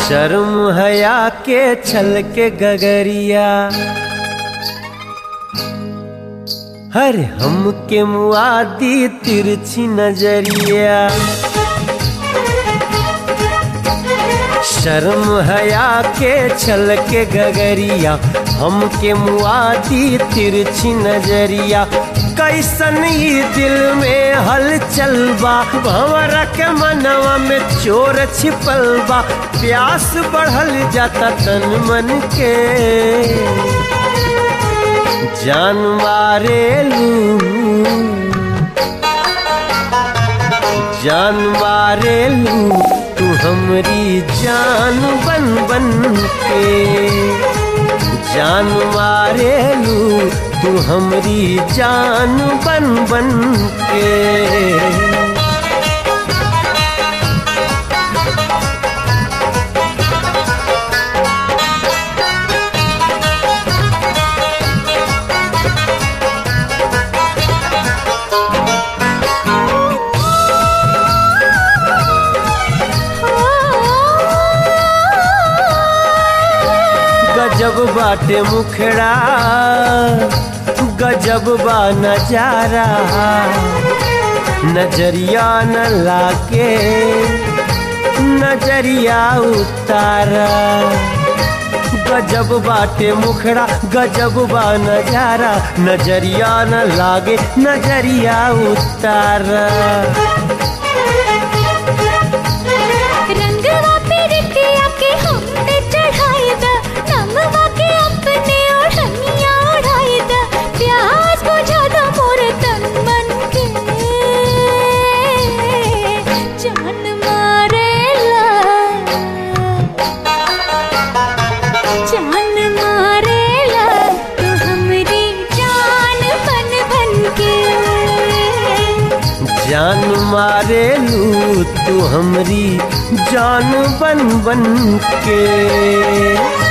शर्म हया के छल के गगरिया हर हम के मुआदी तिरछी नजरिया शर्म हया के छल के गगरिया हम के मुआदी तिरछी नजरिया कैसन ई दिल में हलचल बा भंवरा के मनवा में चोर छिपल बा प्यास बढ़ल जाता तन मन के जान मारे लू जान मारे लू तू हमरी जान बन बन के जान मारे लू तू हमरी जान बन बन के गजब बाटे मुखड़ा गजब बा नजारा नजरिया न लाके नजरिया उतारा गजब बाटे मुखड़ा गजब बा नजारा नजरिया न लागे नजरिया उतारा रंगवा पे रिटिया के हम पे चढ़ाई द नमवा के अपने ओढ़निया ओढ़ाई द प्यास बुझा द मोर तन मन के जान मारेला जान मारेला तू हमरी जान बन बन के जान मारे लू तू हमरी जान बन बन के